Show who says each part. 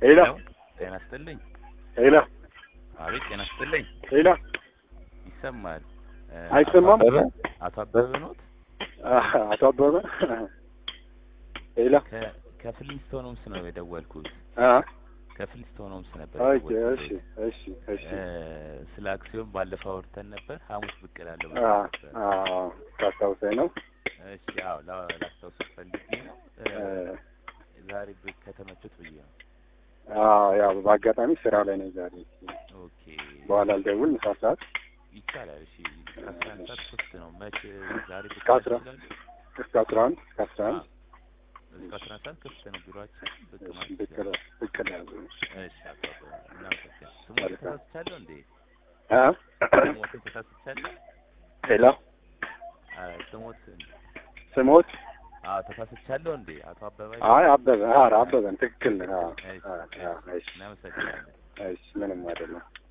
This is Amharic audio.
Speaker 1: ሄሎ
Speaker 2: ጤና ይስጥልኝ።
Speaker 1: ሄሎ
Speaker 2: አቤት ጤና ይስጥልኝ።
Speaker 1: ሄሎ
Speaker 2: ይሰማል? እ፣
Speaker 1: አይሰማም?
Speaker 2: አቶ አበበ አቶ አበበ ኖት?
Speaker 1: አቶ አበበ ሄሎ
Speaker 2: ከ- ከፍሊንስቶን ሆምስ ነው የደወልኩት።
Speaker 1: አ
Speaker 2: ከፍሊንስቶን ሆምስ ነበር
Speaker 1: ኦኬ
Speaker 2: የደወልኩት።
Speaker 1: እሺ እሺ እሺ
Speaker 2: እ፣ ስለ አክሲዮን ባለፈው አውርተን ነበር። ሐሙስ ብቅ እላለሁ
Speaker 1: አ
Speaker 2: ብለህ ነበር።
Speaker 1: አ ታስታውሰኝ ነው
Speaker 2: እሺ፣ አዎ ላ- ላስታውስህ ፈልጌ ነው። እ፣
Speaker 1: እ፣
Speaker 2: ዛሬ ብቅ ከተመቹት ብዬ ነው።
Speaker 1: አ ያው በአጋጣሚ ስራ ላይ ነኝ ዛሬ
Speaker 2: ኦኬ
Speaker 1: በኋላ ልደውል ምሳ ሰዓት
Speaker 2: ይቻላል። እሺ ከአስራ አንድ ሰዓት ሶስት ነው። መቼ ዛሬ ብቅ
Speaker 1: ከአስራ-
Speaker 2: ትችላለህ?
Speaker 1: እስከ አስራ አንድ እስከ አስራ አንድ
Speaker 2: እስከ አስራ አንድ ሰዓት ክፍት ነው ቢሮአችን። ብቅ
Speaker 1: እሺ
Speaker 2: ማለት
Speaker 1: ብቅ
Speaker 2: ይቻላል።
Speaker 1: ብቅ እላለሁ።
Speaker 2: እሺ አቶ አበበ እናመሰግናለን። ስሞት
Speaker 1: መልካም።
Speaker 2: ተሳስቻለሁ እንዴ?
Speaker 1: አ
Speaker 2: ስሞትን ተሳስቻለሁ?
Speaker 1: ሄሎ
Speaker 2: አ፣ ስሞት
Speaker 1: ስሞት
Speaker 2: አዎ ተሳስቻለሁ እንዴ? አቶ አበበ
Speaker 1: አይ አበበ ኧረ አበበን ትክክል ነህ። አ
Speaker 2: እሺ፣
Speaker 1: አ አ እሺ
Speaker 2: እናመሰግናለን።
Speaker 1: እሺ ምንም አይደለም።